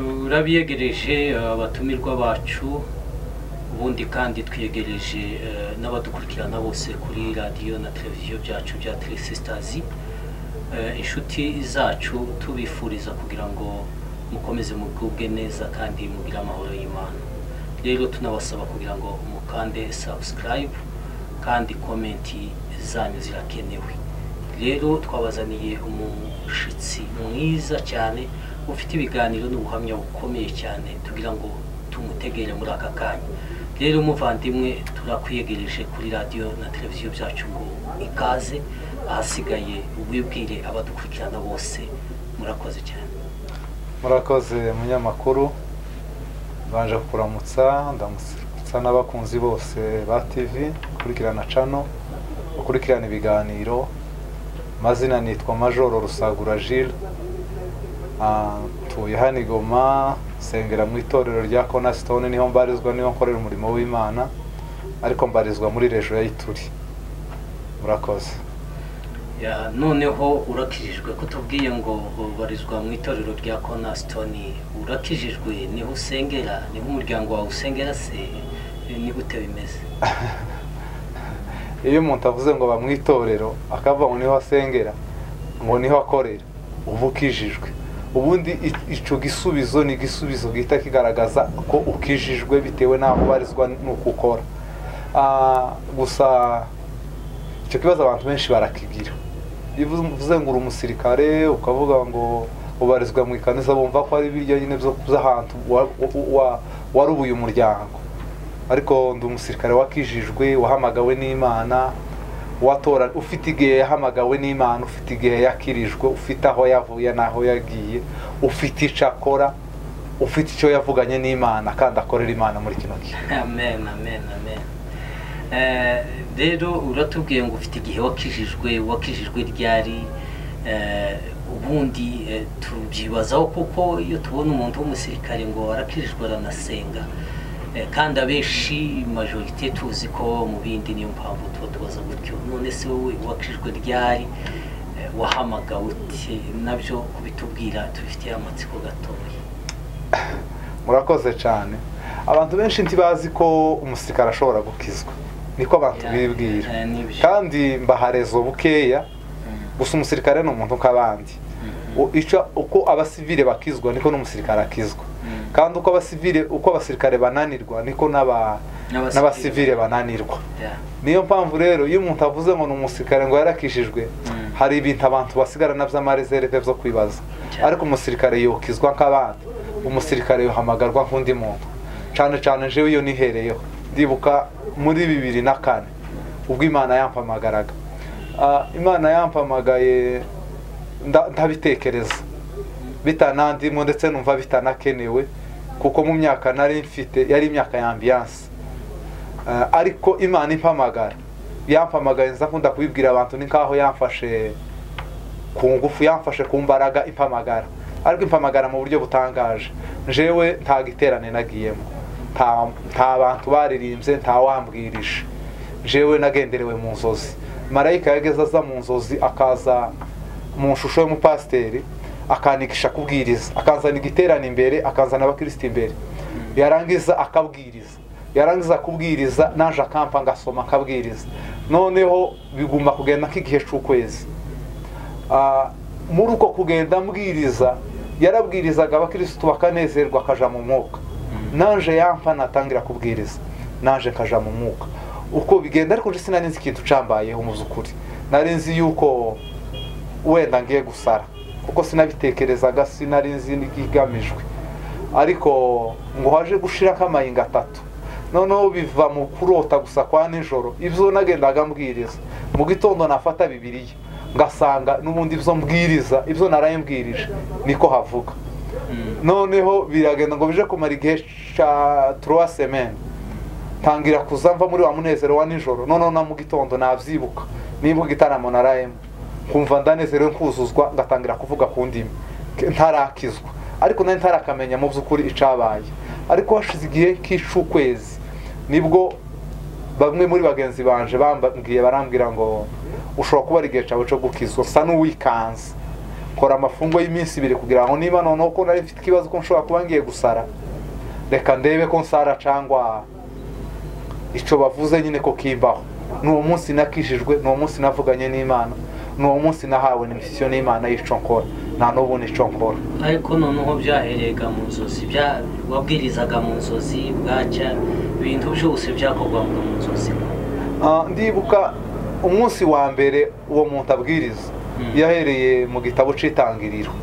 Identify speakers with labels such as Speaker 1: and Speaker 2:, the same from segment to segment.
Speaker 1: turabiyegereje eh, abatumirwa bacu ubundi kandi twiyegereje eh, n'abadukurikirana bose kuri radiyo na televiziyo byacu bya telesisters inshuti zacu tubifuriza kugira ngo mukomeze mugubwe neza kandi mugire amahoro y'imana rero tunabasaba kugira ngo mukande subscribe kandi komenti zanyu zirakenewe rero twabazaniye umushyitsi mwiza cyane ufite ibiganiro n'ubuhamya bukomeye cyane tugira ngo tumutegere muri aka kanya rero muvandimwe turakwiyegereje kuri radiyo na televiziyo byacu ngo ikaze ahasigaye wibwire abadukurikirana bose murakoze cyane
Speaker 2: murakoze munyamakuru mbanje kukuramutsa ndamutsa n'abakunzi bose ba tv ukurikirana cano ukurikirana ibiganiro mazina nitwa majoro rusagura jile ntuye hano i goma nsengera mu itorero rya konasitone niho mbarizwa niho nkorera umurimo w'imana ariko mbarizwa muri rejo ya ituri murakoze
Speaker 1: Ya, noneho urakijijwe ko tubwiye ngo ubarizwa mu itorero rya konasitoni urakijijwe niho usengera niho umuryango wawe usengera se ni gute bimeze
Speaker 2: iyo umuntu avuze ngo bamwitorero akavuga ngo niho asengera ngo niho akorera uba ukijijwe ubundi i- icyo gisubizo ni igisubizo gihita kigaragaza ko ukijijwe bitewe n'aho ubarizwa n'uko ukora Ah, gusa icyo kibazo abantu benshi barakigira iyo uvuze ngo uri umusirikare ukavuga ngo ubarizwa mu ikanisa bumva ko ari ibiryo nyine byo by'ahantu wa- wa- wa- warubuye umuryango ariko ndi umusirikare wakijijwe wahamagawe n'imana watora ufite igihe yahamagawe n'imana ufite igihe yakirijwe ufite aho yavuye n'aho yagiye ufite icyo akora ufite icyo yavuganye n'imana kandi akorera imana muri kino gihe
Speaker 1: amen amen amen Eh, rero uratubwiye ngo ufite igihe wakijijwe wakijijwe ryari eh, ubundi eh, tubyibazaho kuko iyo tubona umuntu w'umusirikare ngo arakijijwe aranasenga Eh, kandi abenshi majorite tuzi ko mu bindi niyo mpamvu tuba tubaza gutyo none se wowe wakijijwe ryari Eh, wahamagawe uti nabyo kubitubwira tubifitiye amatsiko gatoya
Speaker 2: murakoze cyane abantu benshi ntibazi ko umusirikare ashobora gukizwa niko abantu
Speaker 1: Yeah,
Speaker 2: bibwira
Speaker 1: eh, nibyo.
Speaker 2: kandi mbaharezo bukeya
Speaker 1: Mm,
Speaker 2: gusa umusirikare ni umuntu nk'abandi
Speaker 1: mm,
Speaker 2: U- icyo- uko abasivile bakizwa niko n'umusirikare akizwa
Speaker 1: mm.
Speaker 2: kandi uko abasivile uko abasirikare bananirwa niko n'aba-
Speaker 1: N'abasivile.
Speaker 2: n'abasivile bananirwa
Speaker 1: Yeah.
Speaker 2: niyo mpamvu rero iyo umuntu avuze ngo ni umusirikare ngo yarakishijwe
Speaker 1: Mm.
Speaker 2: hari ibintu abantu basigarana by'amarezerve byo kwibaza
Speaker 1: Cyane.
Speaker 2: ariko umusirikare yokizwa nk'abandi umusirikare yohamagarwa nk'undi muntu cyane cyane jewe iyo nihereyeho ndibuka muri bibiri na kane ubwo imana yampamagaraga Ah, imana yampamagaye nda- ndabitekereza bitanandimwe ndetse numva bitanakenewe kuko mu myaka nari mfite yari imyaka ya ambiyanse Eh, ariko imana impamagara yampamagaye nza nkunda kubibwira abantu ni nkaho yamfashe ku ngufu yamfashe ku mbaraga impamagara ariko impamagara mu buryo butangaje jewe nta giterane nagiyemo nta nta bantu baririmbye nta wambwirije jewe nagenderewe mu nzozi marayika yageze aza mu nzozi akaza mu shusho y'umupasiteri akanigisha kubwiriza akanzana igiterane imbere akanzana abakirisitu imbere yarangiza akabwiriza yarangiza kubwiriza naje akampa ngasoma akabwiriza noneho biguma kugenda nk'igihe cy'ukwezi Ah, muri uko kugenda ambwiriza yarabwirizaga abakirisitu bakanezerwa akaja mu mwuka naje yampa natangira kubwiriza naje nkaja mu mwuka uko bigenda ariko nje sinari nzi ikintu cambayeho mu by'ukuri nari nzi yuko wenda ngiye gusara kuko sinabitekerezaga sinari nzi n'ikigamijwe ariko ngo haje gushirako amayinga atatu noneho biva mu kurota gusa kwa nijoro ibyo nagendaga mbwiriza mu gitondo nafata bibiriya ngasanga n'ubundi ibyo mbwiriza ibyo naraye mbwirije niko havuga
Speaker 1: Mm.
Speaker 2: noneho biragenda ngo bije kumara igihe cya turuwa semeni ntangira kuza mva muri wa munezero wa nijoro noneho na mu gitondo nabyibuka nibuka igitaramo narayemo nkumva ndanezerewe nkuzuzwa ngatangira kuvuga ku ndimi Ke- ntarakizwa ariko nari ntarakamenya mu by'ukuri icyabaye ariko hashize igihe nk'icy'ukwezi nibwo bamwe muri bagenzi banje bambabwiye barambwira ngo ushobora kuba ari igihe cyawe cyo gukizwa usa n'uwikanze kora amafungo y'iminsi ibiri kugira ngo niba noneho ko nari mfite ikibazo ko nshobora kuba ngiye gusara reka ndebe ko nsara cyangwa icyo bavuze nyine ko kimbaho ni uwo munsi nakishijwe ni uwo munsi navuganye n'imana ni uwo munsi nahawe n'imisiyo n'imana y'icyo nkora nta n'ubu n'icyo nkora
Speaker 1: ariko noneho byaherega mu nzozi bya- wabwirizaga mu nzozi bwacya ibintu byose byakorwaga mu nzozi
Speaker 2: Ah, ndibuka umunsi wa mbere uwo muntu abwiriza
Speaker 1: Mm.
Speaker 2: yahereye mu gitabo cy'itangiriro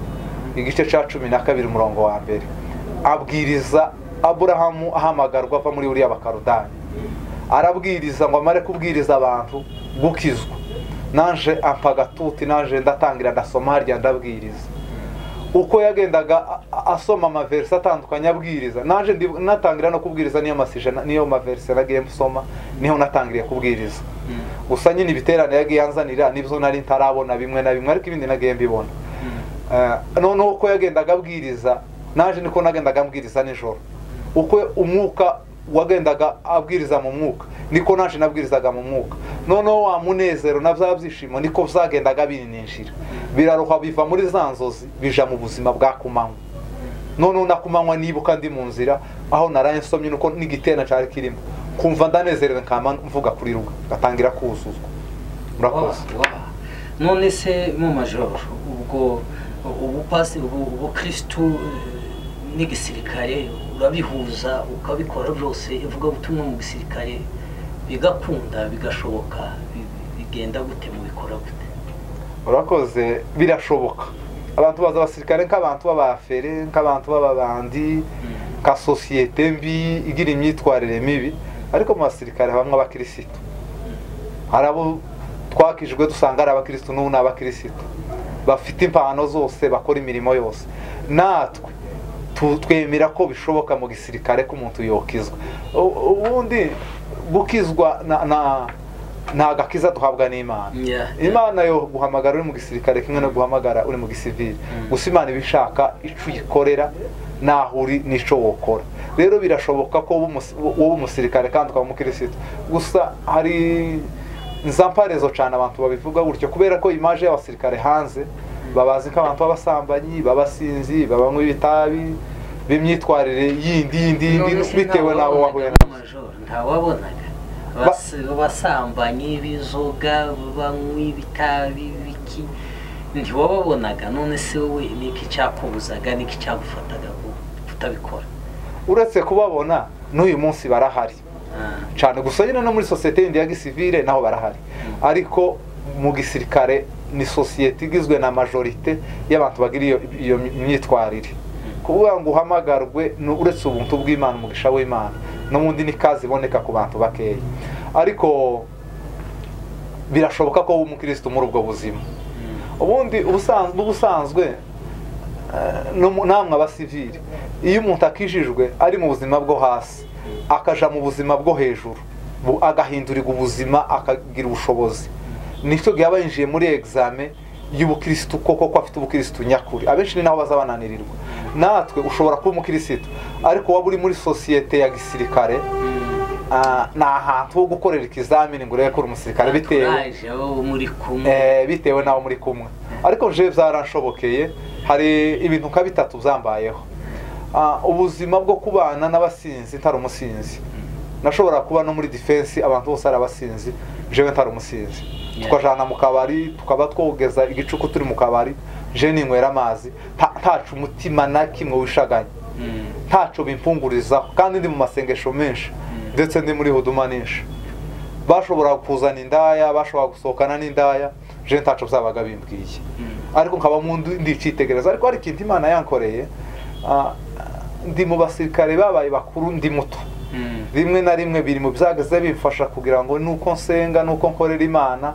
Speaker 2: igice cya cumi na kabiri umurongo wa mbere abwiriza aburahamu ahamagarwa ava muri buriya bakarudani arabwiriza ngo amare kubwiriza abantu gukizwa naje ampa agatuti naje ndatangira ndasoma harya ndabwiriza uko yagendaga a- a- asoma amaverisi atandukanye abwiriza naje ndi- natangira no kubwiriza niyo masijana niyo maverisi nagiye nsoma niho natangiriye kubwiriza gusa nyine ibiterane yagiye anzanira nibyo nari ntarabona bimwe na bimwe ariko ibindi nagiye mbibona Eh, noneho uko yagendaga abwiriza naje niko nagendaga ambwiriza nijoro uko umwuka wagendaga abwiriza mu mwuka niko naje nabwirizaga mu mwuka noneho wa munezero na bya byishimo niko byagendaga bininjira biraroha biva muri za nzozi bija mu buzima bwa kumanywa noneho na kumanywa nibuka ndi mu nzira aho naraye nsomye nuko n'igitena cyari kirimo kumva ndanezerewe nkama mvuga kuri ruga ngatangira kuzuzwa murakoze
Speaker 1: Wa- wa- none se mu majoro ubwo ubupasi ubu- ubukristu eh, n'igisirikare urabihuza ukabikora byose ivuga ubutumwa mu gisirikare bigakunda bigashoboka bi- bigenda gute mu bikora gute
Speaker 2: urakoze birashoboka abantu baza abasirikare nk'abantu b'abafere nk'abantu b'ababandi nka sosiyete mbi igira imyitwarire mibi ariko mu basirikare habamo abakirisitu hari abo twakijwe dusanga ari abakirisitu n'ubu ni abakirisitu bafite impano zose bakora imirimo yose natwe tu- twemera ko bishoboka mu gisirikare ko umuntu yokizwa U- ubundi gukizwa na- na- nta gakiza duhabwa n'imana
Speaker 1: Yeah.
Speaker 2: imana yo guhamagara uri mu gisirikare kimwe no guhamagara uri mu gisivili
Speaker 1: Mm.
Speaker 2: gusa imana iba ishaka icyo uyikorera naho uri n'icyo wokora rero birashoboka ko wowe umus- wowe umusirikare kandi ukaba umukirisitu gusa hari nzamparezo cyane abantu babivuga gutyo kubera ko imaje y'abasirikare hanze babazi nk'abantu b'abasambanyi b'abasinzi babanywa ibitabi b'imyitwarire yindi yindi yindi
Speaker 1: None se
Speaker 2: bitewe n'abo wahuye
Speaker 1: ntawabonaga
Speaker 2: nabo
Speaker 1: amajoro, ntawabonaga Abas- abasambanyi b'inzoga banywa ibitabi biki ntiwababonaga none se wowe ni iki cyakubuzaga ni iki cyagufataga ku- kutabikora
Speaker 2: uretse kubabona n'uyu munsi barahari
Speaker 1: Ah,
Speaker 2: cyane gusa nyine no muri sosiyete yindi ya gisivile naho barahari ariko mu gisirikare ni sosiyete igizwe na majorite y'abantu bagira iyo, iyo myitwarire kuvuga ngo uhamagarwe ni uretse ubuntu bw'imana umugisha w'imana n'ubundi ni kazi iboneka ku bantu bakeya ariko birashoboka ko wowe umukirisitu muri ubwo buzima ubundi ubusanzwe ubusanzwe eh, no mu- namwe abasivili iyo umuntu akijijwe ari mu buzima bwo hasi akaja mu buzima bwo hejuru bu- agahindurirwa ubuzima akagira ubushobozi nicyo gihe aba yinjiye muri egizame y'ubukirisitu koko ko afite ubukirisitu nyakuri abenshi ni naho baza bananirirwa natwe ushobora kuba umukirisitu ariko waba uri muri sosiyete ya gisirikare ah, ni ahantu ho gukorera ikizamini ngo urebe ko uri umusirikare bitewe
Speaker 1: turaje abo muri kumwe
Speaker 2: Eh, bitewe n'aho muri kumwe ariko je byaranshobokeye hari ibintu nka bitatu byambayeho Ah, ubuzima bwo kubana n'abasinzi ntari umusinzi nashobora kuba no muri defense abantu bose ari abasinzi jewe ntari umusinzi
Speaker 1: Yeah.
Speaker 2: tukajana mu kabari tukaba twogeza igicuku turi mu kabari je ninywera amazi nta- ntacu umutima na kimwe wishaganye
Speaker 1: Mm,
Speaker 2: ntaco bimpungurizaho kandi ndi mu masengesho menshi
Speaker 1: Mm.
Speaker 2: ndetse ndi muri huduma nyinshi bashobora kuzana indaya bashobora gusohokana n'indaya je ntaco byabaga bimbwiye
Speaker 1: mm.
Speaker 2: ariko nkaba mu ndi- ndicitegereza ariko hari ikintu imana yankoreye ah, ndi mu basirikare babaye bakuru ndi muto
Speaker 1: Mm,
Speaker 2: rimwe na rimwe biri mu byageze bimfasha kugira ngo nuko nsenga nuko nkorera imana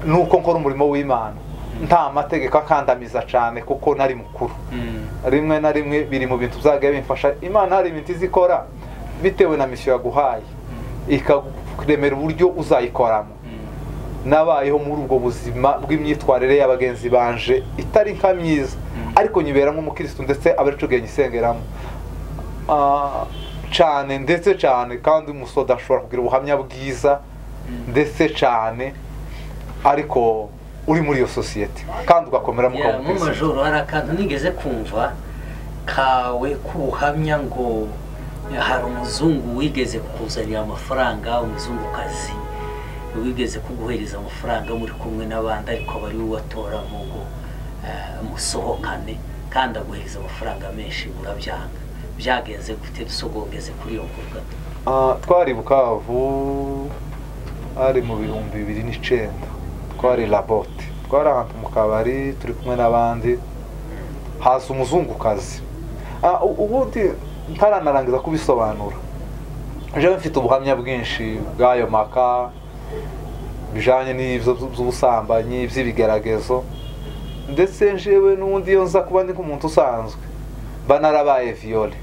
Speaker 2: nuko nkora umurimo w'imana nta mategeko akandamiza cyane kuko nari mukuru
Speaker 1: mm,
Speaker 2: rimwe na rimwe biri mu bintu byagiye bimfasha imana hari ibintu izi ikora bitewe na misiyo yaguhaye ikaremera uburyo uzayikoramo
Speaker 1: mm,
Speaker 2: nabayeho muri ubwo buzima bw'imyitwarire ya bagenzi banje itari nka myiza
Speaker 1: Mm.
Speaker 2: ariko nyibera nk'umukirisitu ndetse aba aricyo gihe nyisengeramo Ah, cyane ndetse cyane kandi umusoda ashobora kugira ubuhamya bwiza
Speaker 1: mm.
Speaker 2: ndetse cyane ariko uri muri iyo sosiyete kandi ugakomera
Speaker 1: Ya,
Speaker 2: mukabona
Speaker 1: mu majoro hari akantu nigeze kumva kawe k'ubuhamya ngo hari umuzungu wigeze kukuzanira amafaranga umuzungukazi wigeze kuguhereza amafaranga muri kumwe n'abandi ariko aba ari wowe watora mu ngo eh, musohokane kandi aguhereza amafaranga menshi murabyanga byagenze gute dusogongeze kuri iyo ngurwa
Speaker 2: twari bukavu ari mu bihumbi bibiri n'icyenda twari labote twari ahantu mu kabari turi kumwe n'abandi haza umuzungukazi Ah, u- ubundi ntaranarangiza kubisobanura jewe mfite ubuhamya bwinshi bw'ayo maka bijyanye n'ibyo by'ubusambanyi by'ibigeragezo ndetse njewe n'ubundi iyo nza kuba ndi nk'umuntu usanzwe mba narabaye viyore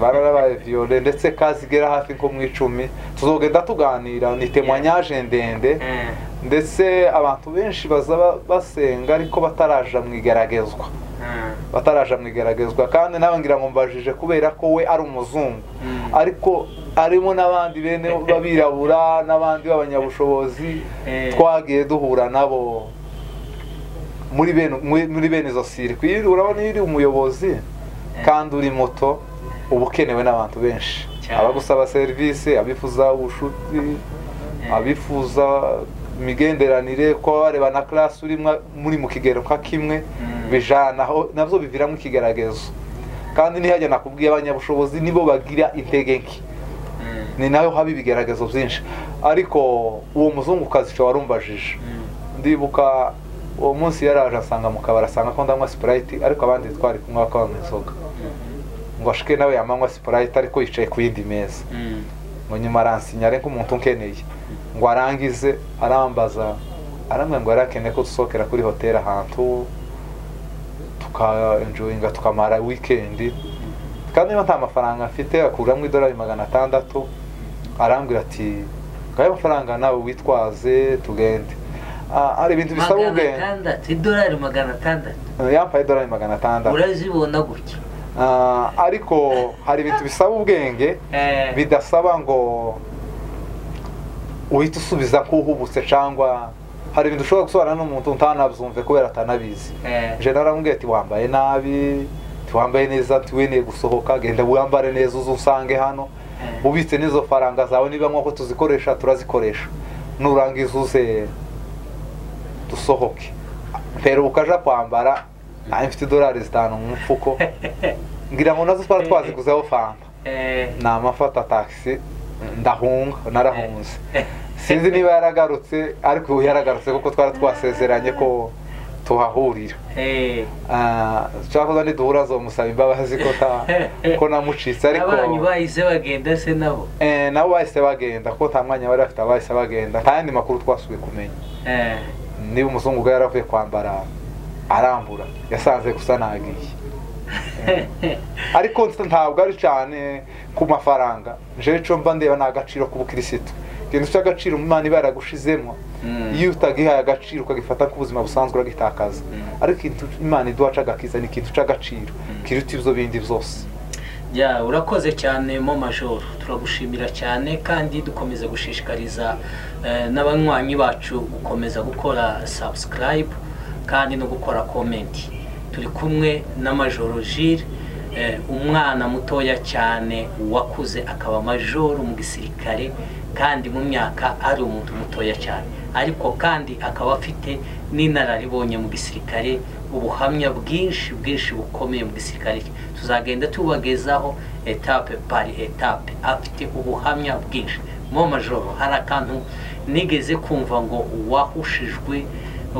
Speaker 2: bararabaye viyore ndetse kazi igera hafi nko mu icumi tuzogenda tuganira ni temwanyaje ndende
Speaker 1: Eh,
Speaker 2: ndetse abantu benshi baza ba- basenga ariko bataraja mu igeragezwa
Speaker 1: eh,
Speaker 2: bataraja mu igeragezwa kandi nawe ngira ngo mbajije kubera ko we ari umuzungu
Speaker 1: mm.
Speaker 2: ariko arimo n'abandi bene b'abirabura n'abandi b'abanyabushobozi
Speaker 1: Eh.
Speaker 2: twagiye duhura nabo muri bene muri muri bene izo sirikwi Iyo uri- urabona iyo uri umuyobozi kandi uri moto uba ukenewe n'abantu benshi
Speaker 1: Cyane.
Speaker 2: abagusaba serivisi abifuza ubushuti
Speaker 1: Eh.
Speaker 2: abifuza imigenderanire kuba bareba na class urimo muri mu kigero nka kimwe
Speaker 1: Mm.
Speaker 2: bijana aho nabyo biviramo ikigeragezo kandi ntihajya nakubwiye abanyabushobozi nibo bagira intege nke
Speaker 1: Mm.
Speaker 2: ni nayo haba ibigeragezo byinshi ariko uwo muzungukazi cyo warumbajije
Speaker 1: Mm.
Speaker 2: ndibuka uwo munsi yaraje asanga mu kabari asanga ko ndanywa sipurayiti ariko abandi twari kunywa bakanywa inzoga ngo ashike nawe yamanywa sipurayiti ariko yicaye ku yindi meza
Speaker 1: Mm.
Speaker 2: ngo nyuma aransinyare nk'umuntu unkeneye ngo arangize arambaza arambwira ngo yari akeneye ko dusohokera kuri hoteli ahantu tukaenjoyinga tukamara wikendi kandi niba nta mafaranga mfite akuramo idolari magana atandatu arambwira ati ngayo amafaranga nawe witwaze tugende Ah, hari ibintu bisaba
Speaker 1: magana
Speaker 2: ubwenge
Speaker 1: atandatu idolari magana atandatu
Speaker 2: yampaye idolari magana atandatu
Speaker 1: urazibona gutya
Speaker 2: Ah, ariko hari ibintu bisaba ubwenge
Speaker 1: Eh,
Speaker 2: bidasaba ngo uhite usubiza ko uhubutse cyangwa hari ibintu ushobora gusobanura n'umuntu utanabyumve kubera atanabizi
Speaker 1: eh,
Speaker 2: jewe naramubwiye ati wambaye nabi tiwambaye neza tiweneye gusohoka genda wambare neza uze usange hano
Speaker 1: eh,
Speaker 2: ubitse n'izo faranga zawe niba nk'uko tuzikoresha turazikoresha nurangiza uze dusohoke mperuka aja kwambara nanjye mfite idolari zitanu mu mufuko ngira ngo nazo twari twaziguzeho fanta
Speaker 1: eh,
Speaker 2: namafata taxi ndahunga narahunze sinzi niba yaragarutse ariko yaragarutse kuko twari twasezeranye ko tuhahurira
Speaker 1: eh.
Speaker 2: Ah, nshaka kuza niduhura azomusaba imbabazi ko ta- ko namucitse ariko
Speaker 1: n'abanyu bahize bagenda se nabo
Speaker 2: Eh, nabo bahise bagenda kuko nta mwanya bari bafite bahise bagenda nta yandi makuru twasubiye kumenya
Speaker 1: Eh,
Speaker 2: niba umuzungu ubwo yari avuye kwambara arambura yasanze gusa nagiye ariko nsa- ntabwo ari cyane ku mafaranga jewe cyo mba ndeba ni agaciro k'ubukirisitu ikintu cy'agaciro umwana iba yaragushizemo
Speaker 1: Mm.
Speaker 2: iyo utagihaye agaciro ukagifata nk'ubuzima busanzwe uragitakaza
Speaker 1: Mm.
Speaker 2: ariko ikintu imana iduha cy'agakiza ni ikintu cy'agaciro kiruta ibyo bindi byose
Speaker 1: ya urakoze cyane mo majoro turagushimira cyane kandi dukomeza gushishikariza eh, n'abanywanyi bacu gukomeza gukora subscribe kandi no gukora comment turi kumwe na majoro Gilles eh, umwana mutoya cyane wakuze akaba majoro mu gisirikare kandi mu myaka ari umuntu mutoya cyane ariko kandi akaba afite n'inararibonye mu gisirikare ubuhamya bwinshi bwinshi bukomeye mu gisirikare cye tuzagenda tubagezaho etape pari etape afite ubuhamya bwinshi mo majoro hari akantu nigeze kumva ngo wahushijwe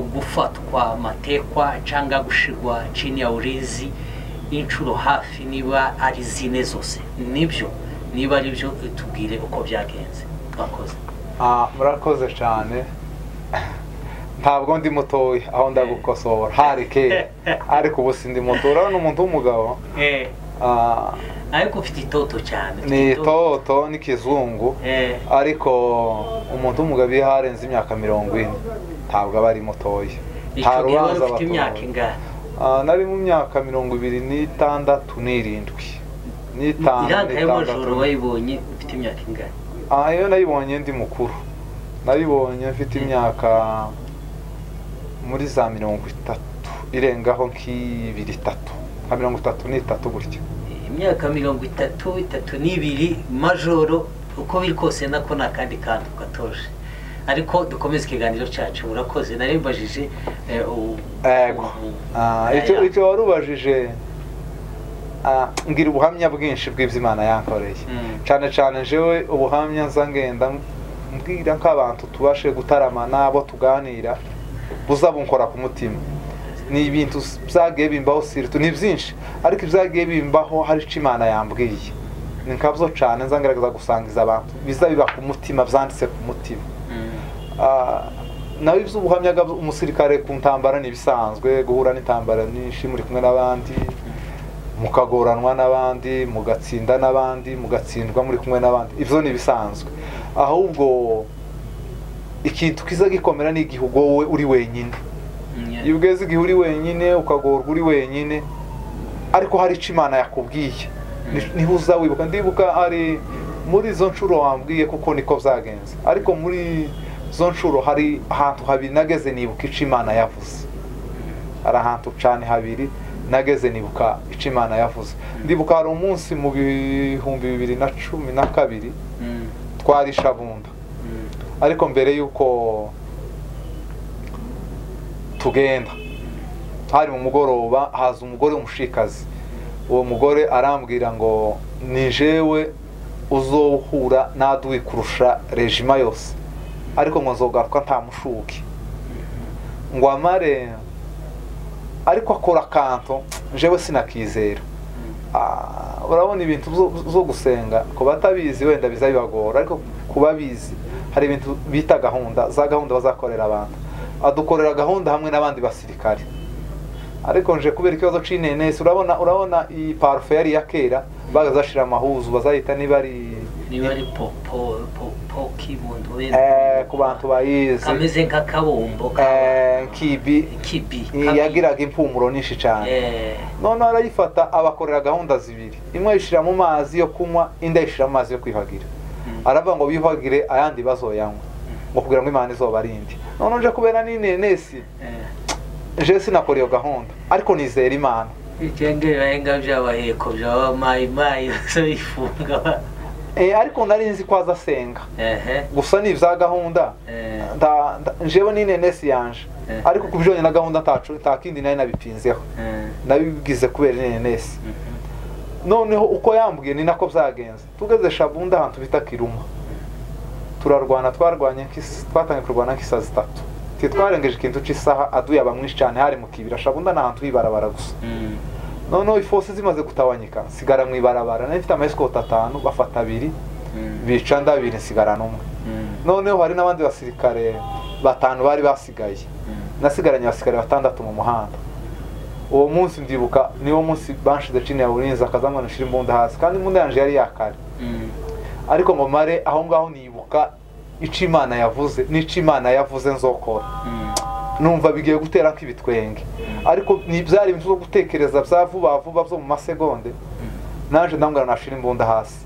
Speaker 1: gufatwa matekwa cyangwa gushirwa chini ya ulinzi inshuro hafi niba ari zine zose nibyo niba ari byo tubwire uko byagenze mwakoze
Speaker 2: Ah, murakoze cyane ntabwo ndi mutoya aho ndagukosora hari kera ariko ubu sindi muto urabona umuntu w'umugabo ah,
Speaker 1: ariko ufite itoto cyane ufite
Speaker 2: ni toto n'ikizungu
Speaker 1: Eh,
Speaker 2: ariko umuntu w'umugabo iyo harenze imyaka mirongo ine ntabwo aba ari mutoya
Speaker 1: icyo gihe wari ufite
Speaker 2: batoye.
Speaker 1: imyaka ingana
Speaker 2: Ah, nari mu myaka mirongo ibiri n'itandatu n'irindwi n'itanu
Speaker 1: iranka y'amajoro
Speaker 2: n'itandatu
Speaker 1: wayibonye ufite imyaka ingana
Speaker 2: Ah, iyo nayibonye ndi mukuru nayibonye mfite imyaka muri za mirongo itatu irengaho nk'ibiri itatu nka mirongo itatu n'itatu gutya
Speaker 1: imyaka mirongo itatu itatu n'ibiri majoro uko biri kose nako ni akandi kantu gatoje ariko dukomeze ikiganiro cyacu urakoze narembajije
Speaker 2: yego Ah, icyo icyo wari ubajije ah, mbwira ubuhamya bwinshi bw'ibyo imana yankoreye
Speaker 1: Mm.
Speaker 2: cyane cyane njyewe ubuhamya nza ngenda mbwira nk'abantu tubashe gutaramana abo tuganira buza bunkora ku mutima ni ibintu byagiye bimbaho siritu ni byinshi ariko ibyagiye bimbaho hari icyo imana yambwiye ni nkabyo cyane nza ngerageza gusangiza abantu biza biba ku mutima byanditse ku mutima Ah, nawe iby'ubuhamya bwa umusirikare ku ntambara ni ibisanzwe guhura n'intambara nyinshi muri kumwe n'abandi mukagoranwa n'abandi mugatsinda n'abandi mugatsindwa muri kumwe n'abandi ibyo ni ibisanzwe ahubwo ikintu kiza gikomera ni igihe ubwo wowe uri wenyine iyo ugeze igihe uri wenyine ukagorwa uri wenyine ariko hari icyo imana yakubwiye Ni- niho uza wibuka ndibuka ari muri izo nshuro wambwiye kuko niko byagenze ariko muri izo nshuro hari ahantu habiri nageze nibuka icyo imana yavuze hari ahantu cyane habiri nageze nibuka icyo imana yavuze ndibuka hari umunsi mu bihumbi bibiri na cumi na kabiri twari i Shabunda ariko mbere y'uko tugenda hari mu mugoroba haza umugore w'umushikazi uwo mugore arambwira ngo ni jewe uzohura n'aduwi kurusha rejima yose ariko ngo nzogaruka nta mushuke ngo amare ariko akora akanto jewe sinakizera Ah, urabona ibintu byo- byo gusenga ku batabizi wenda biza bibagora ariko ku babizi hari ibintu bita gahunda za gahunda bazakorera abantu adukorera gahunda hamwe n'abandi basirikare ariko nje kubera ikibazo c'inenesi urabona urabona iyi parufe yari iya kera bazashira amahuzu bazayita niba ari
Speaker 1: niba ari popo popo k'ibundo
Speaker 2: eh, ku bantu bayizi
Speaker 1: kameze nk'akabumbo
Speaker 2: eh, kibi
Speaker 1: kibi
Speaker 2: yagiraga impumuro nyinshi cyane
Speaker 1: Eh,
Speaker 2: noneho arayifata abakorera gahunda zibiri imwe ayishyira mu mazi yo kunywa indi ayishyira mu mazi yo kwiyuhagira
Speaker 1: mm,
Speaker 2: aravuga ngo biyuhagire ayandi bazoyanywa ngo kugira ngo imana izoba ari indi noneho nje kubera n'inenesi
Speaker 1: eh.
Speaker 2: je sinakora iyo gahunda ariko nizera imana
Speaker 1: Vitenge bibayenga by'abaheko byaba mayi mayi bose bifunga
Speaker 2: Eh, ariko nari nzi ko azasenga
Speaker 1: ehe
Speaker 2: gusa ni ibya gahunda
Speaker 1: eh,
Speaker 2: nda- nda- njewe n'inenesi yanje
Speaker 1: Eh.
Speaker 2: ariko ku bijyanye na gahunda ntacu nta kindi nari nabipinzeho
Speaker 1: eh,
Speaker 2: nabigize kubera inenesi
Speaker 1: mhm,
Speaker 2: noneho uko yambwiye ni nako byagenze tugeze shabunda ahantu bita kiruma turarwana twarwanye nk'is- twatangiye kurwana nk'isaha zitatu twe twarengeje ikintu cy'isaha aduya bamwinshi cyane hari mu kibira shabunda ni ahantu h'ibarabara gusa
Speaker 1: mm,
Speaker 2: noneho ifosi zimaze gutabanyika nsigara mu ibarabara nari mfite amayesikoti atanu bafata abiri
Speaker 1: mm,
Speaker 2: bica ndabiri nsigara n'umwe
Speaker 1: mm,
Speaker 2: noneho hari n'abandi basirikare batanu bari basigaye
Speaker 1: mm,
Speaker 2: nasigaranye abasirikare batandatu mu muhanda uwo munsi ndibuka niwo munsi banshize chini ya burinzi akazamwa nashira imbunda hasi kandi imbunda yanjye yari yakare
Speaker 1: mm,
Speaker 2: ariko ngo mare aho ngaho nibuka icyo imana yavuze n'icyo imana yavuze nzokora
Speaker 1: mm,
Speaker 2: numva bigiye gutera nk'ibitwenge
Speaker 1: Mm.
Speaker 2: ariko ni byari ibintu byo gutekereza bya vuba vuba byo mu masegonde nanjye ndambwira nashira imbunda hasi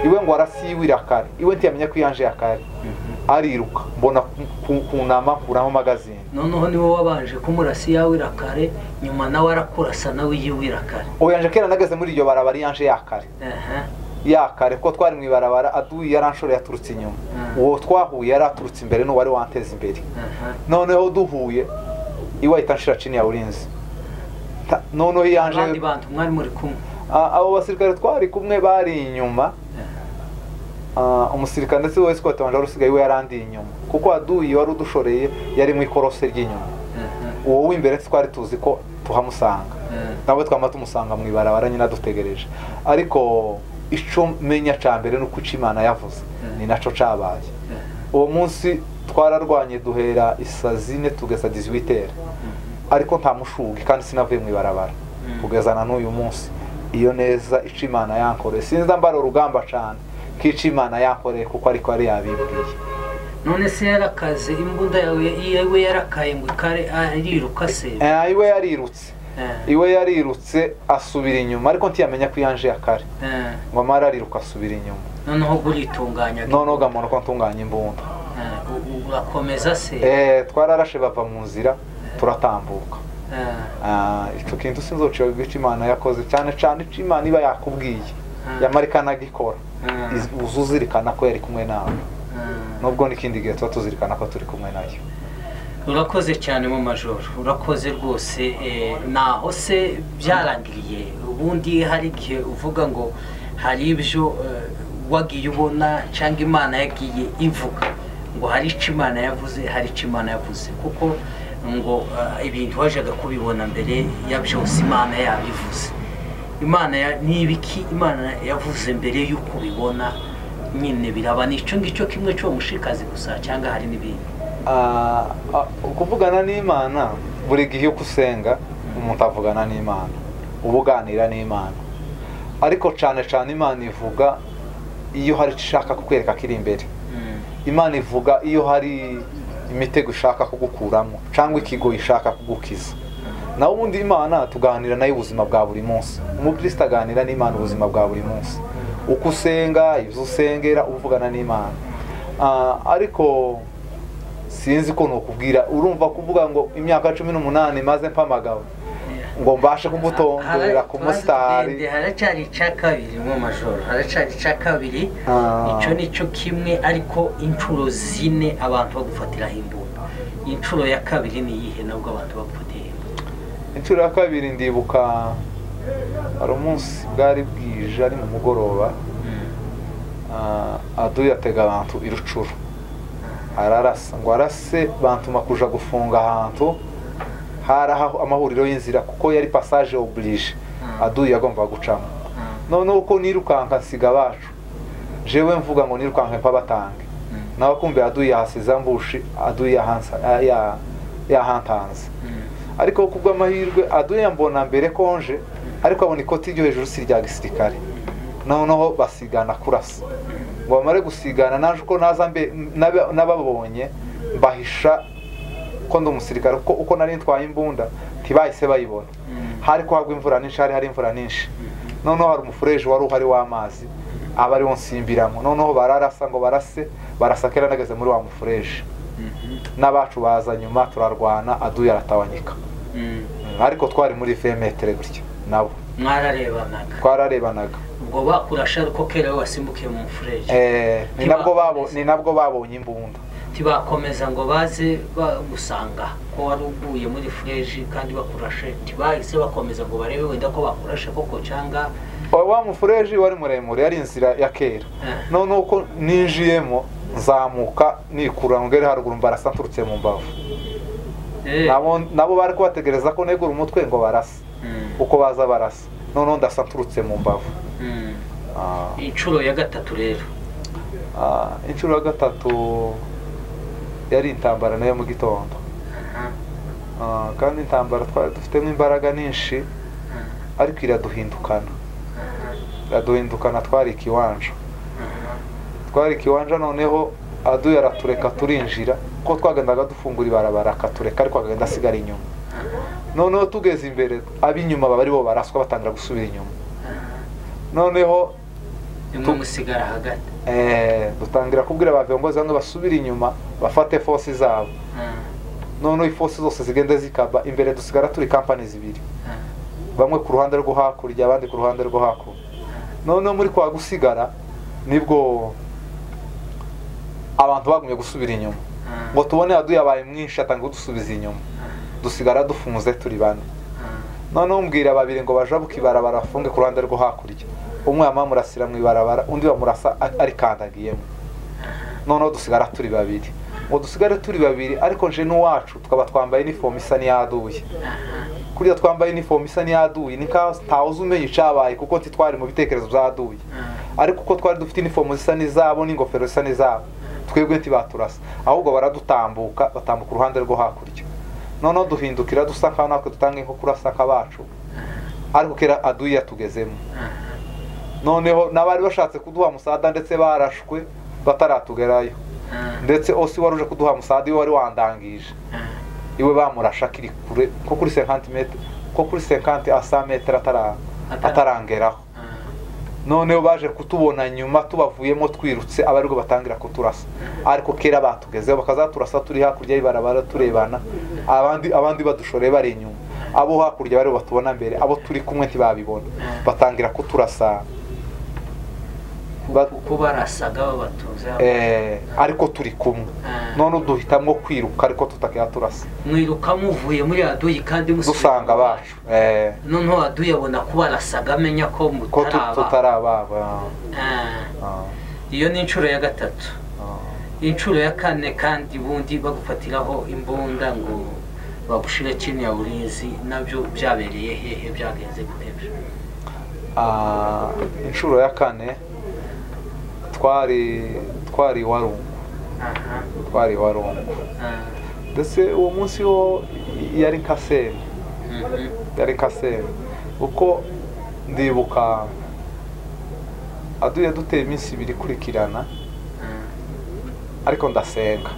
Speaker 2: iwe ngo arasiyiwira kare iwe ntiyamenye ko iyanjye yakare
Speaker 1: mhm.
Speaker 2: ariruka mbona ku- kunama nkuraho magazine
Speaker 1: noneho niwe wabanje kumurasi yawira kare nyuma nawe arakurasa nawe yiwira kare
Speaker 2: ubu yanje kera nageze muri iryo barabara yanje yakare
Speaker 1: ehe
Speaker 2: yakare kuko twari mu ibarabara aduyi yaranshoreye aturutse inyuma
Speaker 1: Mm.
Speaker 2: uwo twahuye yari aturutse imbere n'uwari wanteza imbere
Speaker 1: ehe
Speaker 2: noneho duhuye iwe ahita anshira chini ya ulinzi Ta- noneho yanje
Speaker 1: abandi bantu mwari muri kumwe
Speaker 2: A- abo basirikare twari kumwe bari inyuma
Speaker 1: Eh,
Speaker 2: Ah, umusirikare ndetse wese ko wanje wari usigaye we yarandi inyuma kuko aduyi wari udushoreye yari mu ikorose ry'inyuma
Speaker 1: ehe,
Speaker 2: uwo w'imbere twari tuzi ko tuhamusanga
Speaker 1: eh,
Speaker 2: nawe twaba tumusanga mu ibarabara nyine adutegereje ariko icyo menya cya mbere ni uko icyo imana yavuze ni nacyo cyabaye
Speaker 1: eh,
Speaker 2: uwo munsi twararwanye duhera isa zine tugeza diziwitere
Speaker 1: mhm,
Speaker 2: ariko nta mushugi kandi sinavuye mu ibarabara
Speaker 1: Mm.
Speaker 2: kugezana n'uyu munsi iyo neza icyo imana yankoreye sinza mbara urugamba cyane k'icyo imana yankoreye kuko ariko yari yabibwiye
Speaker 1: none se yarakaze imbunda yawe yewe yarakaye ngo ikare ariruka se
Speaker 2: Eh, iwe yarirutse
Speaker 1: Eh,
Speaker 2: iwe yarirutse asubira inyuma ariko ntiyamenya ko iyanje ya kare
Speaker 1: eh,
Speaker 2: ngo amara ariruka asubira inyuma
Speaker 1: noneho guritunganya
Speaker 2: noneho gamuntu ko ntunganya imbunda
Speaker 1: Eh, u- u- urakomeza se
Speaker 2: Eh, twararashe bava mu nzira turatambuka Ah, icyo kintu sinzocira ibice imana yakoze cyane cyane icyo imana iba yakubwiye yamarikanaga ikora Iz- uza uzirikana ko yari kumwe nawe nubwo n'ikindi gihe tuba tuzirikana ko turi kumwe nayo
Speaker 1: urakoze cyane mu majoro urakoze rwose eh, naho se byarangiriye ubundi hari igihe uvuga ngo hari ibyo eh, wagiye ubona cyangwa imana yagiye ivuga ngo hari icyo imana yavuze hari icyo imana yavuze kuko ngo eh, ibintu wajyaga kubibona mbere ya byose imana yabivuze imana ya- ni ibiki imana yavuze mbere y'uko ubibona nyine biraba ni icyo ngicyo kimwe cyo mushikazi gusa cyangwa hari n'ibindi
Speaker 2: Ah, ah, kuvugana n'imana buri gihe uko usenga umuntu avugana n'imana uba uganira n'imana ariko cyane cyane imana ivuga iyo hari icyo ishaka kukwereka ko iri imbere
Speaker 1: Mm.
Speaker 2: imana ivuga iyo hari imitego ishaka kugukuramo cyangwa ikigo ishaka kugukiza naho ubundi imana tuganira nayo ubuzima bwa buri munsi umukristo aganira n'imana ubuzima bwa buri munsi uko usenga ibyo usengera uvugana n'imana Ah, ariko sinzi ko nukubwira urumva kuvuga ngo imyaka cumi n'umunani maze mpamagawe ngo mbashe kumutondera ku musitari
Speaker 1: Haracyari- haracyari icya kabiri mu majoro haracyari icya kabiri
Speaker 2: Ah.
Speaker 1: icyo ni cyo kimwe ariko inshuro zine abantu bagufatiraho imbunda inshuro ya kabiri ni iyihe nabwo abantu bagufatiye imbunda
Speaker 2: inshuro ya kabiri ndibuka hari umunsi bwari bwije ari mu mugoroba ah, adu yatega abantu i rucuru ararasa ngo arase bantuma kuja gufunga ahantu hari aho- amahuriro y'inzira kuko yari passage oblige
Speaker 1: Mm.
Speaker 2: adu yagomba gucamo noneho uko nirukanka nsiga abacu jewe mvuga ngo nirukanke mpabatange nawe kumbe adu yahasize ambushi adu yahansa- ah, ya- yahantanze ariko kubw'amahirwe adu yambona mbere konje ariko abona ikoti ryo hejuru si irya gisirikare noneho basigana kurasa ngo bamare gusigana naje uko naza mbe- naba- nababonye mbahisha ko ndi umusirikare kuko uko nari ntwaye imbunda ntibahise bayibona hari ko hagwa imvura nyinshi hari hari imvura nyinshi noneho hari umufureje wari uhari w'amazi aba ariwo nsimbiramo noneho bararasa ngo barase barasa kera nageze muri wa mufureje n'abacu baza nyuma turarwana aduye aratawanyika ariko twari muri vemetere gutya nabo
Speaker 1: mwararebanaga
Speaker 2: twararebanaga
Speaker 1: ubwo bakurasha ariko kera we wasimbukiye mu mufureje
Speaker 2: Eh, ni nabwo babo- ni nabwo babonye imbunda
Speaker 1: ntibakomeza ngo baze bagusanga ko wari uguye muri fureji kandi bakurashe ntibahise bakomeza ngo barebe wenda ko bakurashe koko cyangwa
Speaker 2: wa wa mufureji wari muremure yari inzira ya kera
Speaker 1: Eh.
Speaker 2: noneho uko ninjiyemo nzamuka nikura ngere haruguru mbarasa nturutse mu mbavu
Speaker 1: Eh,
Speaker 2: nabo nabo bari kubategereza ko negura umutwe ngo barase
Speaker 1: mm,
Speaker 2: uko baza barasa noneho ndasa nturutse mu mbavu
Speaker 1: mm.
Speaker 2: Ah,
Speaker 1: inshuro ya gatatu rero
Speaker 2: ah, inshuro ya gatatu yari intambara nayo mu gitondo Ah, kandi intambara twari dufitemo imbaraga nyinshi ariko iraduhindukana iraduhindukana twari ikiwanja twari ikiwanja noneho aduye aratureka turinjira ko twagendaga dufungura ibarabara akatureka ariko agenda asigara inyuma noneho tugeze imbere ab'inyuma baba aribo baraswa batangira gusubira inyuma noneho
Speaker 1: rimwe musigara hagati
Speaker 2: eh, dutangira kubwira abaviongozi bamwe basubire inyuma bafate fosi zabo noneho ifosi zose zigenda zikaba imbere dusigara turi kampani zibiri bamwe ku ruhande rwo hakurya abandi ku ruhande rwo hakuno noneho muri kwa gusigara nibwo abantu bagumye gusubira inyuma ngo tubone aduye abaye mwinshi atanga kudusubiza inyuma dusigara dufunze turi bane noneho mbwira babiri ngo bajabuke ibarabara bafunge ku ruhande rwo hakurya umwe yamamurasira mu ibarabara undi bamurasa a- arikandagiyemo noneho dusigara turi babiri ngo dusigare turi babiri ariko nje n'uwacu tukaba twambaye inifomu isa n'iyaduye kuriya twambaye inifomu isa n'iyaduye ni nkaho ntawuzi umenya icyabaye kuko ntitwari mu bitekerezo byaduye ariko uko twari dufite inifomu zisa n'izabo n'ingofero zisa n'izabo twebwe ntibaturasa ahubwo baradutambuka batambuka uruhande rwo hakurya noneho duhindukira dusa nkaho natwe dutanga nko kurasa akabacu ariko kera aduye yatugezemo noneho n'abari bashatse kuduha musada ndetse barashwe bataratugerayo ndetse osi wari uje kuduha musada iwe wari wandangije iwe bamurasha akiri kure nko kuri senkanti metero nko kuri senkanti asa metero atara- atarangeraho noneho baje kutubona nyuma tubavuyemo twirutse aba aribwo batangira kuturasa ariko kera batugezeho bakazaturasa turi hakurya y'ibarabara turebana abandi abandi badushoreye bari inyuma abo hakurya bari batubona mbere abo turi kumwe ntibabibona batangira kuturasa Ba-
Speaker 1: kuko barasaga babatuza
Speaker 2: eh, ariko turi kumwe none duhitamo kwiruka ariko tutakira turasa
Speaker 1: mwiruka muvuye muri aduyi kandi musubira
Speaker 2: dusanga
Speaker 1: iwabo.
Speaker 2: abacu eh,
Speaker 1: noneho aduyi abona ko barasaga amenya ko
Speaker 2: ko tu-
Speaker 1: mutari ababo
Speaker 2: tutari ababo
Speaker 1: Ah,
Speaker 2: Ah,
Speaker 1: iyo ni inshuro ya gatatu
Speaker 2: ah.
Speaker 1: inshuro ya kane kandi bundi bagufatiraho imbunda ngo bagushire chini ya ulinzi nabyo byabereye hehe byagenze gute
Speaker 2: Ah, inshuro ya kane twari twari iwarungu
Speaker 1: aha
Speaker 2: twari iwarungu
Speaker 1: ah,
Speaker 2: ndetse uwo munsi wo yari nka seri
Speaker 1: mhm,
Speaker 2: yari nka seri kuko ndibuka aduye duteye iminsi ibiri ikurikirana
Speaker 1: ah,
Speaker 2: ariko ndasenga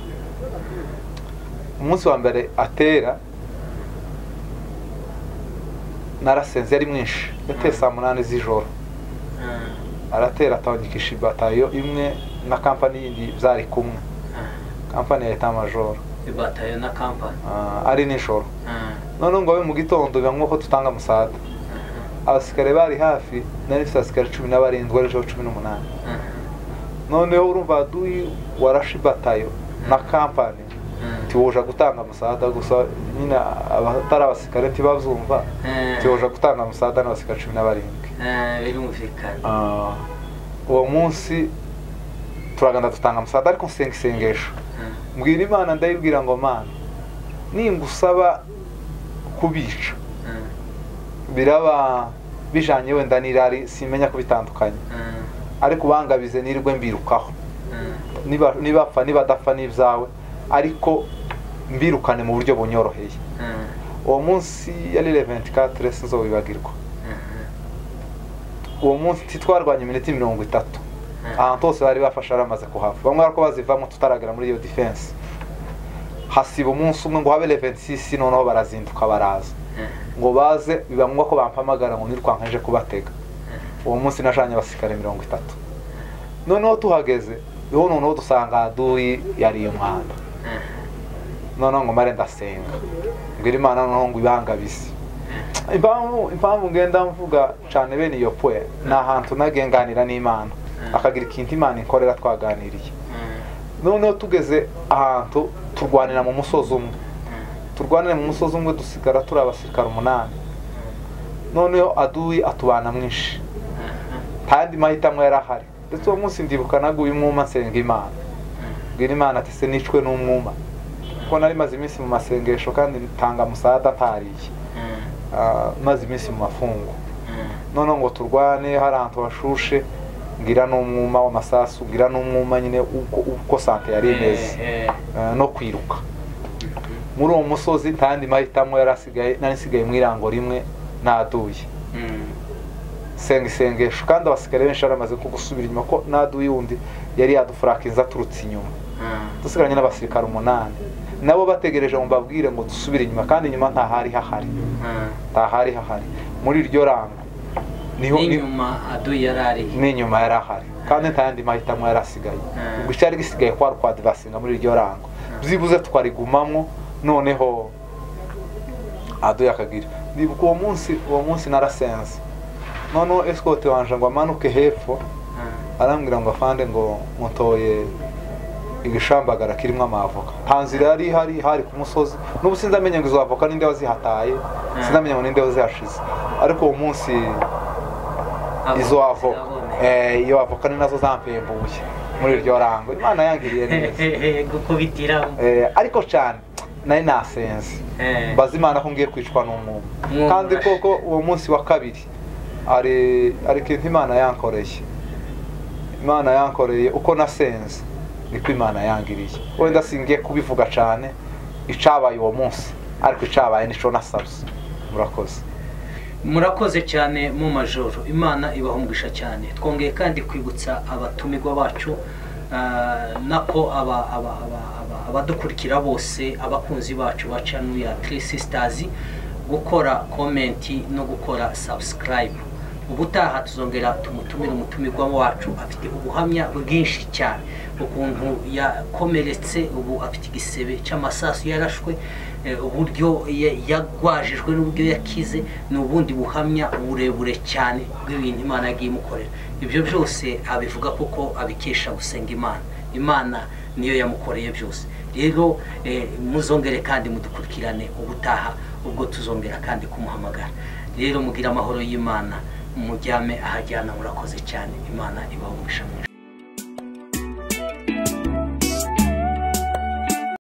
Speaker 2: umunsi wa mbere atera narasenze yari mwinshi yateye saa munani z'ijoro
Speaker 1: ah,
Speaker 2: aratera atangikisha ibatayo imwe na kampani yindi byari kumwe
Speaker 1: ah.
Speaker 2: kampani ya leta majoro
Speaker 1: ibatayo na kampani
Speaker 2: Ah, ari nijoro
Speaker 1: Ah,
Speaker 2: noneho ngo abe mu gitondo biba nk'uko dutanga amusada abasirikare bari hafi nari mfite abasirikare cumi n'abarindwi bari cumi n'umunani
Speaker 1: ah, ah,
Speaker 2: noneho urumva duyi warashe ibatayo na kampani
Speaker 1: ah.
Speaker 2: tiwoja gutanga amusada gusa nyine abatari abasirikare ntibazumva
Speaker 1: Eh,
Speaker 2: tiwoja gutanga amusada n'abasirikare cumi n'abarindwi
Speaker 1: eh, birumvikana
Speaker 2: Ah, uwo munsi turagenda dutanga amusada ariko nsenga isengesho
Speaker 1: Ah,
Speaker 2: mbwira imana ndayibwira ngo mana ningusaba kubica
Speaker 1: ah,
Speaker 2: biraba bijanye wenda n'irari simenya kubitandukanye
Speaker 1: ah,
Speaker 2: ariko ubangabize nirwe mbirukaho
Speaker 1: ah.
Speaker 2: Niba- nibapfa nibadapfa n'ibyawe ariko mbirukane mu buryo bunyoroheye
Speaker 1: Ah,
Speaker 2: uwo munsi yari 24 sinzobibagirwa
Speaker 1: ah,
Speaker 2: uwo munsi twarwanye iminota mirongo itatu
Speaker 1: ah.
Speaker 2: ahantu hose bari bafashe aramaze kuhava bamwe ariko bazivamo tutaragera muri iyo defense hasiba umunsi umwe ngo habe levensis noneho barazinduka baraza ngo baze biba ngombwa ko bampamagara ngo nirwanka nje kubatega uwo munsi najanye abasirikare mirongo itatu noneho tuhageze niho noneho dusanga aduyi yariye umwanda noneho ngo mare ndasenga mbwira imana noneho ngo ibangabize impamvu impamvu ngenda mvuga cyane bene iyo pwe ni ahantu nagenganira n'imana akagira ikintu imana inkorera twaganiriye noneho tugeze ahantu turwanira mu musozi umwe turwanira mu musozi umwe dusigara turi abasirikare umunani noneho aduyi atubana mwinshi kandi mahitamo yari ahari ndetse uwo munsi ndibuka naguye umwuma nsenga imana mbwira imana ati se nicwe n'umwuma kuko nari maze iminsi mu masengesho kandi ntanga musada ntariye Ah, maze iminsi mu mafungo noneho ngo turwane hari ahantu hashushe ngira n'umwuma w'amasasu ngira n'umwuma nyine uko uko sante yari imeze
Speaker 1: Eh, eh.
Speaker 2: Ah, no kwiruka muri uwo musozi nta yandi mahitamo yari asigaye nari nsigaye mu irango rimwe naduye
Speaker 1: Mm,
Speaker 2: senga isengesho kandi abasirikare benshi baramaze kugusubira inyuma ko naduye undi yari yadufurakinze aturutse inyuma
Speaker 1: ah,
Speaker 2: dusigaranye n'abasirikare umunani nabo bategereje ngo mbabwire ngo dusubire inyuma kandi inyuma nta hari hahari
Speaker 1: ah.
Speaker 2: nta hari hahari muri iryo rango niho ni-
Speaker 1: n'inyuma aduyi yari ariye
Speaker 2: n'inyuma yari ahari kandi nta yandi mahitamo yari asigaye
Speaker 1: Mm.
Speaker 2: ubwo icyari gisigaye kwa rwadivasinga muri iryo rango byibuze twarigumamwo noneho aduye akagira ndibuka uwo munsi uwo munsi narasenze noneho esikote wanje ngo amanuke hepfo arambwira ngo afande ngo mutoye igishambagara kirimo amavoka nta nzira yari ihari hari ku musozi n'ubu sinzamenye ngo izo avoka ninde wazihataye sinzamenye ngo ninde wazihashize ariko uwo munsi izo avoka Eh, iyo avoka ni nazo zampembuye muri iryo rango imana yangiriye neza
Speaker 1: gukubitiramo
Speaker 2: Eh, ariko cyane nari nasenze
Speaker 1: Eh,
Speaker 2: mbaza imana ko ngiye kwicwa n'umwuma
Speaker 1: Mwumva.
Speaker 2: kandi koko uwo munsi wa kabiri ari ari ikintu imana yankoreye imana yankoreye uko nasenze niko imana yangiriye wenda singiye kubivuga cyane icabaye uwo munsi ariko icabaye nico nasabye murakoze
Speaker 1: murakoze cyane mu majoro imana ibahungisha cyane twongeye kandi kwibutsa abatumirwa bacu ah, nako aba- aba- aba- aba- abadukurikira bose abakunzi bacu baca ya three sisters gukora komenti no gukora subscribe ubutaha tuzongera tumutumire umutumirwa wacu afite ubuhamya bwinshi cyane ukuntu yakomeretse ubu afite igisebe cy'amasasu yarashwe eh, uburyo ya- yagwajijwe n'uburyo yakize ni ubundi buhamya uburebure cyane bw'ibintu imana yagiye imukorera ibyo byose abivuga kuko abikesha gusenga imana imana niyo yamukoreye byose rero eh, muzongere kandi mudukurikirane ubutaha ubwo tuzongera kandi kumuhamagara rero mugire amahoro y'imana muryame ahajyana murakoze cyane imana ibaha umugisha mwinshi